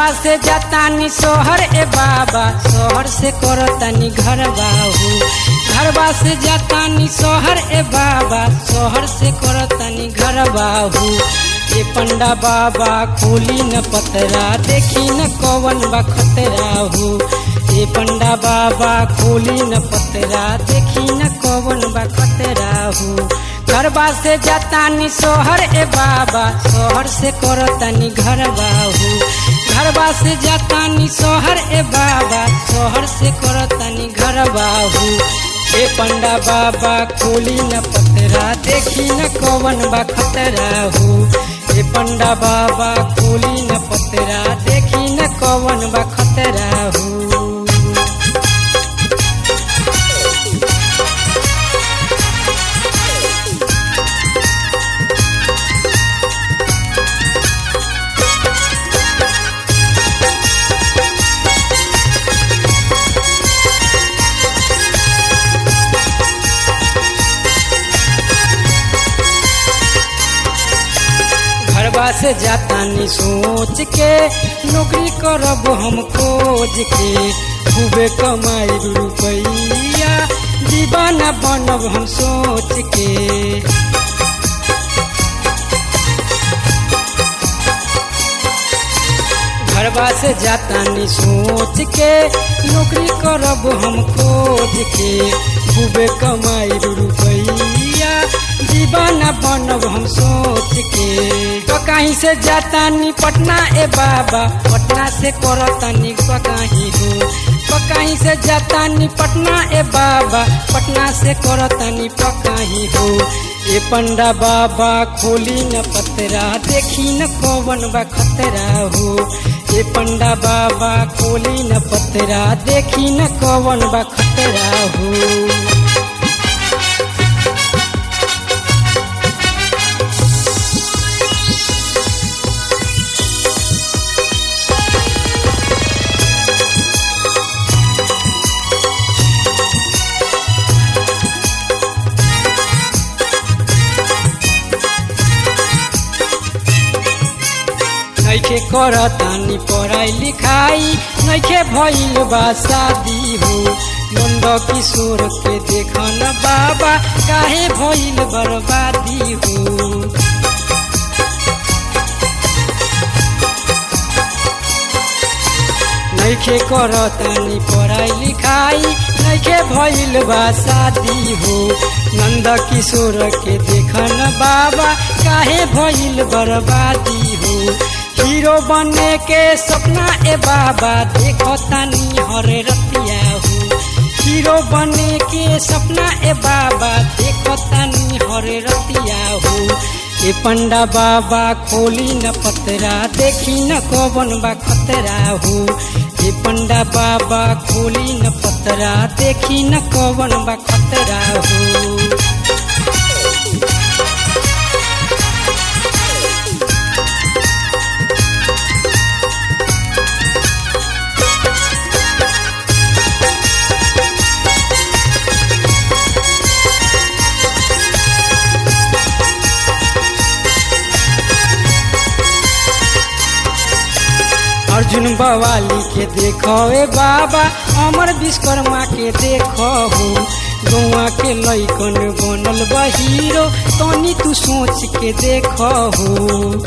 से जातानी सोहर ए बाबा सोहर से करतानी घर बाहू घरबा से जातानी सोहर ए बाबा सोहर से करतानी घर बाहू ए पंडा बाबा खोली न पतरा देखी न कवन बा खतरा हो ए पंडा बाबा खोली न पतरा देखी न कवन बा खतरा हो घरबा से जातानी सोहर ए बाबा सोहर से करतानी घर बाहू घरबा से जातानी सोहर ए बाबा सोहर से करतानी घर बाहू ए पंडा बाबा खोली न पतरा देखी न कवन बा खतरा हो ए पंडा बाबा खोली न पतरा देखी न कवन बा खतरा हो घरबा से जातानी सोच के नौकरी करब हम खोज के खूबे कमाई रुपैया दीवाना बनब हम सोच के घरबा से जातानी सोच के नौकरी करब हम खोज के खूबे कमाई रुपैया दीवाना बनब हम सोच के तो कहीं से जातानी पटना ए बाबा पटना से करतानी कहीं हो तो कहीं से जातानी पटना ए बाबा पटना से करतानी पकाही हो ए पंडा बाबा खोली न पतरा देखी न कवन बा खतरा हो ए पंडा बाबा खोली न पतरा देखी न कवन बा खतरा हो नैखे करतानी पढ़ाई लिखाई नैखे भइल बा शादी हो नंद किशोर के देखन बाबा काहे भइल बर्बादी हो नैखे करतानी पढ़ाई लिखाई नैखे भइल बा शादी हो नंद किशोर के देखन बाबा काहे भइल बर्बादी हो हीरो बने के सपना ए बाबा देखो तानी हरे रतिया हो हीरो बने के सपना ए बाबा देखो तानी हरे रतिया हो ए पंडा बाबा खोली न पतरा देखी न कवन बा खतरा हो ए पंडा बाबा खोली न पतरा देखी न कवन बा खतरा हो अर्जुन बवाली के देखो ए बाबा अमर विश्वकर्मा के देखो हो गौआ के लैकन बनल बा हीरो तनी तू सोच के देखो हो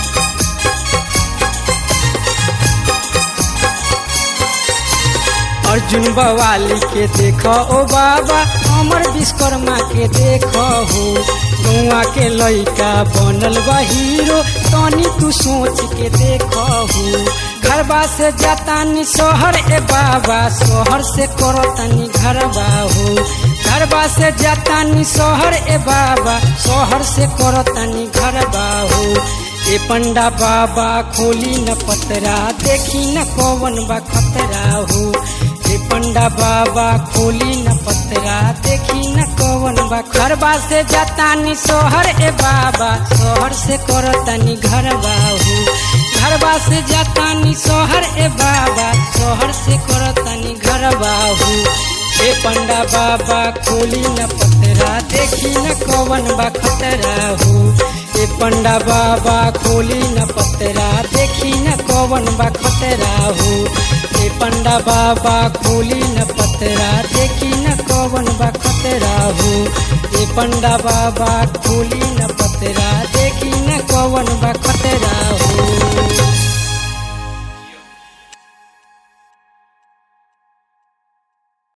अर्जुन बवाली के देखो ओ बाबा अमर विश्वकर्मा के देखो हो गौआ के लैका बनल बा हीरो तनी तू सोच के देखो हो घरबा से जातानी सोहर ए बाबा सोहर से करतानी घरबा हो घरबा से जातानी सोहर ए बाबा सोहर से करतानी घरबा हो ए पंडा बाबा खोली न पतरा देखी न कवन बा खतरा हो ए पंडा बाबा खोली न पतरा देखी न कवन बा घरबा से जातानी सोहर ए बाबा सोहर से करतानी घरबा हो घरबा से जातानी सोहर ए बाबा सोहर से करतानी घरबा हो ए पंडा बाबा खोली न पतरा देखी न कवन बा खतरा हो ए पंडा बाबा खोली न पतरा देखी न कवन कवन बा खतरा हो ए पंडा बाबा खोली न पतरा देखी न कवन बा खतरा हो ए पंडा बाबा खोली न पतरा देखी न कवन बा खतरा हो